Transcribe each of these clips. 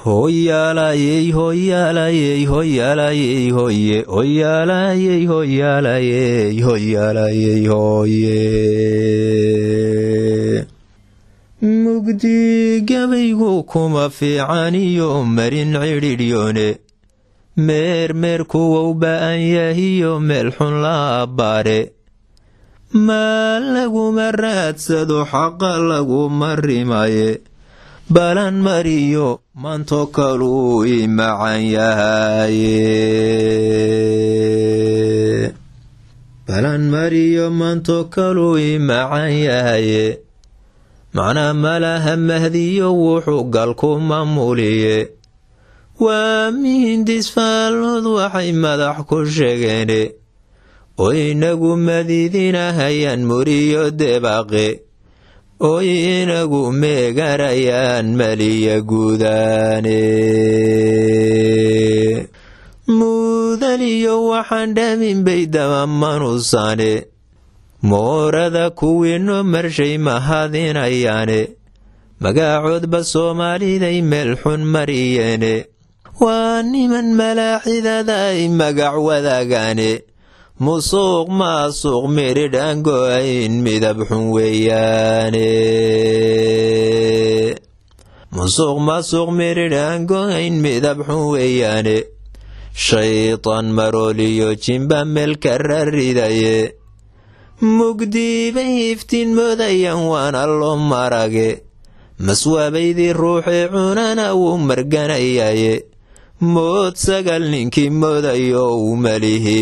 hoyaalayey hoyaalayey hoyaalayey hoye hoyaalayey hoyaalayey hoyaalayey hoye mugdi gabaygu kuma fiicaniyo marin cidhidhyone meermeer kuwou ba'an yahiyo meel xun la abbaare maa laguma raadsado xaqa laguma rimaye balan mariyo manto kaluu i macan yahaye balan mariyo manto kaluu i macan yahaye macnaa malaha mahdiyo wuxuu galku mamuliye waa mihindis faallood waxay madax ku sheegeene oo inagu madidinahayaan muriyo debaqe oo inagu meegarayaan maliya guudaane muudaliyo waxaan dhamin bay damamanusane moorada kuwiinno marshay mahadinayaane magaacoodba soomaaliday meel xun mariyeene waa niman malaaxidada ay magac wadaagaane musuuq maasuuq miridh aan go-ayn midab xun weeyaane musuuq maasuuq miridh aan go-ayn midab xun weeyaane shaytaan marooliyo jimba meelka raridaye mugdii bay iftiin moodayaan waana loo marage maswaabaydii ruuxii cunana wuu marganayaye mood sagal ninkii moodayo uu malihi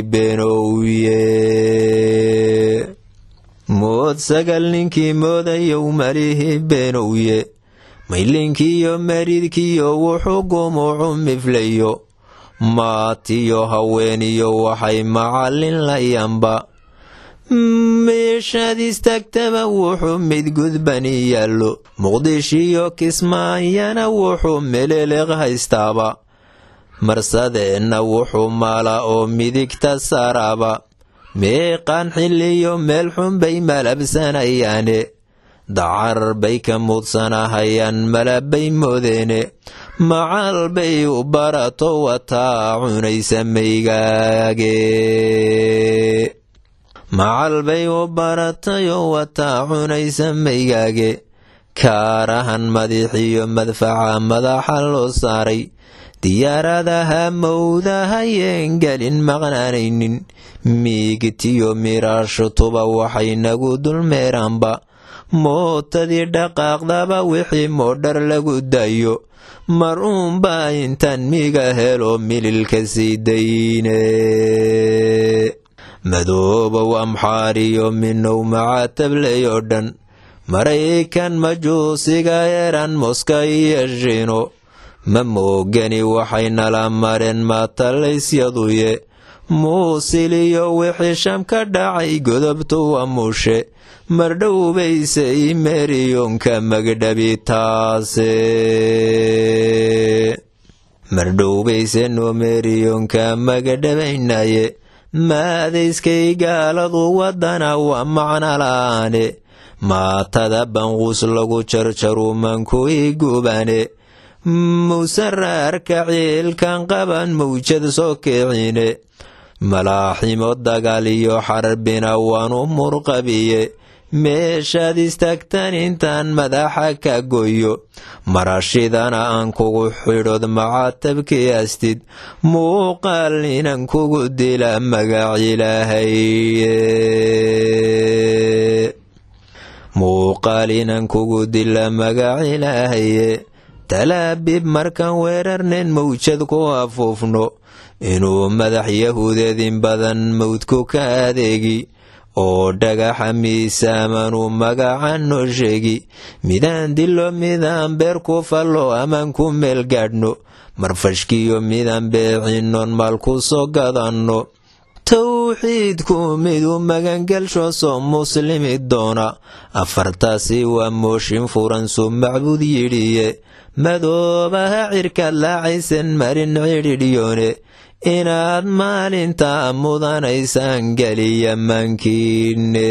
beenowye mood sagal ninkii moodayo uu malihi beenowye maylinkiyo maridkiyo wuxuu gumucu miflayo maatiyo haweeniyo waxay macallin layanba meeshaad istaagtaba wuxuu mid gudbani yaallo muqdishiyo kismaayana wuxuu meleleeq haystaaba marsadeenna wuxuu maala oo midigta saaraaba meeqaan xilliyo meel xun bay malabsanayaane dacar bay ka muudsanahayaan malabbay moodeene macal bay u barato wataa cunaysa maygaage macal bay u baratayoo wataa cunaysa maygaage kaarahan madiixiyo madfaca madaxa loo saaray diyaaradaha mawdahayeen gelin maqnaanaynin miigtiyo miraashutuba waxay nagu dulmeeraanba mootadii dhaqaaqdaba wixii moodhar lagu dayo mar uunbaa intaan miga helo mililka sii dayne madoobow amxaariyo minow macaatabley oo dhan maraykan majuusiga eran moska iyo shino ma moogani waxay nala mareen maatallaysyaduye muusil iyo wixii sham ka dhacay godobtuwa mushe mardhowbayse imeriyonka magdhabi taase mardhowbayse nomeriyonka magadhabaynaye maadayskay gaaladu wadana waa macno la'aane maatada banquus lagu jarjaru mankuy gubane musaraarka ciilkan qaban mawjad soo kicine malaaximo dagaal iyo xarbina waanu murqabiye meeshaad istaagtan intaan madaxa ka goyo marashidana aan kugu xidhood macatabkii astid muuqaal inan kugu dila magac ilaahaye muuqaal inan kugu dila magac ilaahaye talaabib markaan weerarnen mawjad ku afuufno inuu madax yahuudeedin badan mawdku ka adeegi oo dhagaxa miisaamanuu magaca noo sheegi midaan dilo midaan beer ku fallo amaan ku meel gaadhno marfashkiyo midaan beecinoon maal ku soo gadanno towxiidku miduu magangelsho soo muslimi doona afartaasi waa mooshin furan suu macbuud yidhiye madoobaha cirkaad laacaysan marin cidhidhyoone inaad maalinta mudanaysaan geliya mankiine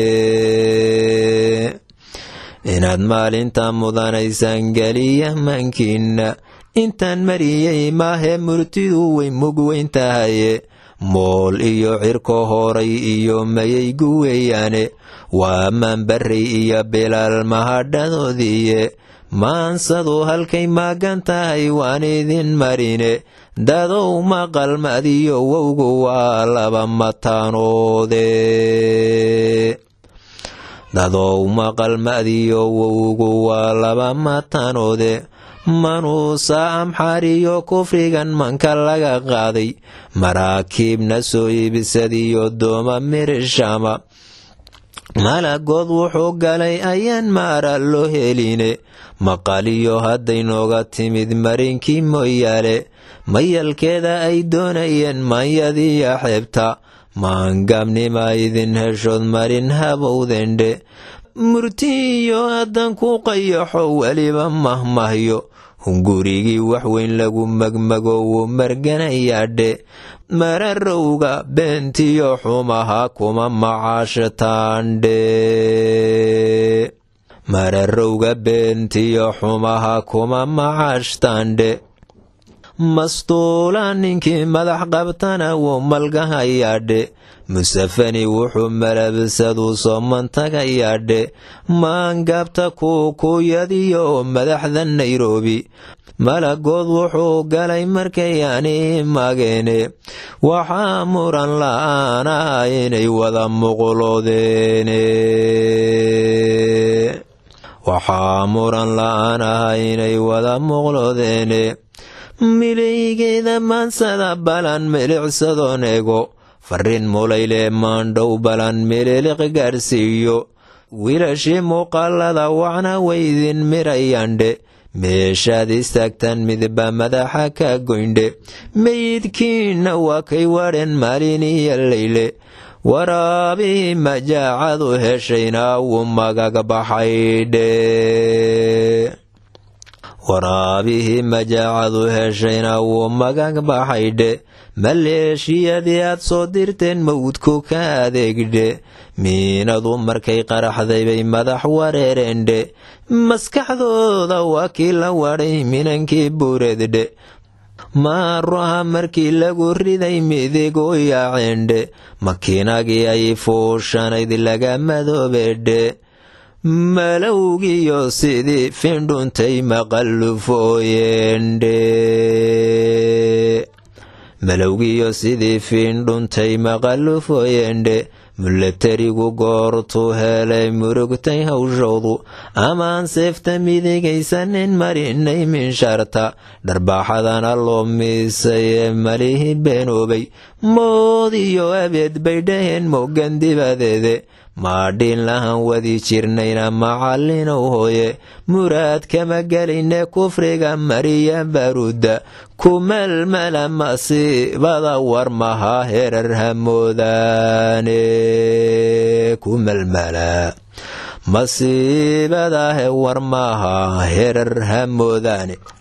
inaad maalinta mudanaysaan geliya mankiina intaan mariyey maahee murtidu way mug weyn tahaye mool iyo cirko horay iyo mayaygu weeyaane waa maanbarray iyo bilaal mahadhadoodiiye maansadu halkay maagan tahay waan idin marine dadow maqalmadiyo wowgu waa laba mataanoode dadow maqalmadiyo wowgu waa laba mataanoode manuusa amxaariyo kufrigan manka laga qaaday maraakiibna soo iibsadiyo dooma mirishama malagood wuxuu galay ayaan maara loo heline maqaliyo hadday nooga timid marinkii mooyaale mayalkeeda ay doonayeen maanyadiiyo xeebta maangaabnima idin heshood marin habowdendhe murtiiyo haddan ku qayaxo weliba mahmahyo hungurigii waxweyn lagu magmago wuu marganayaadhe mararowga beentiyo xumaha kuma macaashataandhe mararowga beentiyo xumaha kuma macaashtaandhe mastuula ninkii madax qabtana wuu malgahayaadhe musafani wuxuu malabsaduu soo mantagayaadhe maangaabta kuukuyadiyo madaxda nairobi malagood wuxuu galay markayaani mageene waxaa muran la-aana inay wada muqloodeene waxaa muran la-aan ah inay wada muqloodeene milaygeeda maansada balan milicsadoon ego farriin mulayle maandhow balan mililiq gaadhsiiyo wiilashii muuqaalada wacna waydin mirayaandhe meeshaad istaagtaan midba madaxa ka goyndhe meydkiinna waa kay wadheen maalin iyo layle waraabii majaacadu heshayna wuu magag baxaydhe waraabihii majaacadu heshayna wuu magag baxaydhe maleeshiyadii aad soo dirteen mawdku ka adeegdhe miinadu markay qaraxday bay madax wareereendhe maskaxdooda waa kii la wadhay minankii buureeddhe maaruha markii lagu riday midigu yaaceendhe makiinagii ay fuushanayd laga madoobeedhe malowgiyo sidii findhuntay maqallufooyeendhe malowgiyo sidii fiindhuntay maqallufooyeendhe mulatarigu goortuu helay murugtay hawshoodu amaan seefta midigaysanin marinay minsharta dharbaaxadana loo miisay ee malihii beenoobay mood iyo abeed bay dhaheen mogan dibadeede maadhiin lahan wadi jirnayna macallinow hooye muraad kama gelayne kufriga mariya baruudda kumalmala masiibada war maha herar hamoodaane kumalmala masiibadahe war maha herar hamoodaane